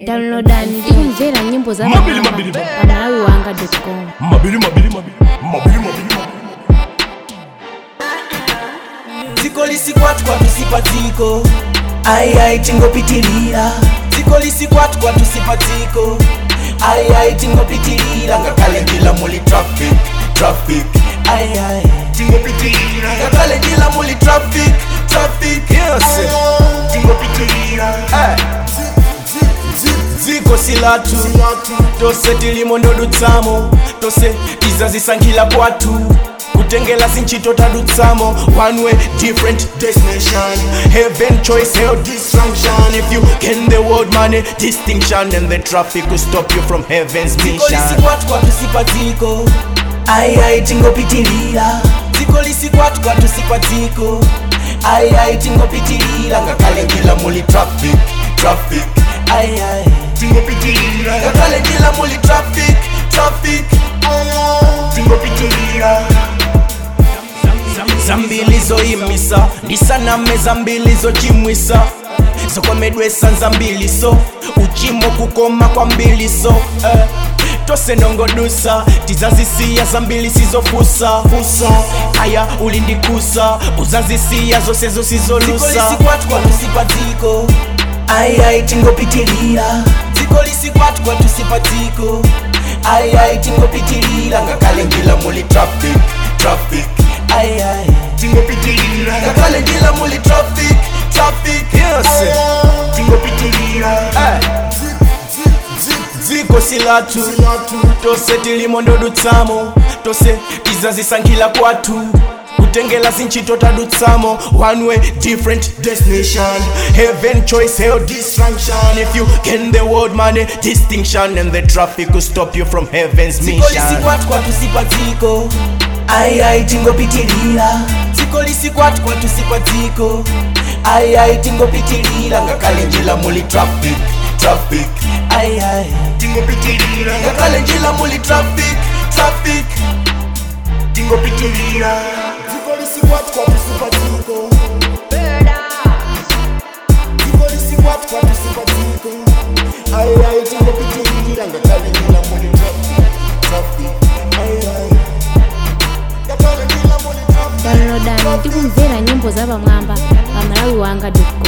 downloadani ndi kumvera nyimbo za Mabili, mabili, mabili. pamalawi wanga com mabili mabili mabili mabili mabili dziko lisikwatwa tusipatiko ayiayi tingopitilira dziko lisikwatwa tusipatiko ayiayi tingopitilira ngakhale njila muli traffic traffic ayiayi tingopitilira ngakhale njila muli traffic traffic yes tingopitilira dziko silatu tose tilimo ndodutsamo tose tizazisankhila kwathu kutengela zinchito tadutsamo one way different destination heaven choice hell dysfunction if you gain the world money distinction and the traffic will stop you from heaven's mission lisikwatwa tusipatiko ayiayi tingopitilira dziko lisikwatwa tusipatiko ayiayi tingopitilira ngakhale njila muli traffic traffic ayiayi tingopitilira ngakhale njila muli traffic traffic tingopitilira zambili zoyimisa ndisaname zambili zochimwisa zokomedwesa nzambili so uchimo kukoma kwambili so eh. tose nongodusa tizazisiya zambili sizofusa fusa aya ulindikusa uzazisiya zose zosizolusa tusipatiko ayiayi tingopitilira dziko lisikwatwa tusipatiko ayiayi tingopitilira ngakhale njila muli traffic traffic ayiayi tingopitilira ngakhale njila muli traffic traffic yes tingopitilira dziko silatu tose tilimo ndodutsamo tose tizazisankhila kwathu kutengela zinchito tadutsamo one way different destination heaven choice hell dysfunction if you gain the world money distinction and the traffic will stop you from heaven's mission lisikwatwa tusipatiko ayiayi tingopitilira dziko lisikwatwa tusipatiko ayiayi tingopitilira ngakhale njila muli traffic traffic ayiayi tingopitilira ngakhale njila muli traffic traffic tingopitilira dziko lisikwatwa tusipatiko dziko lisikwatwa tusipatiko ayiayi tingopitilira ngakhale njila muli traffic traffic ayiayi ngakhale njila muli traffic downloadani ndi kumvera nyimbo za pamwamba pamalawi wanga com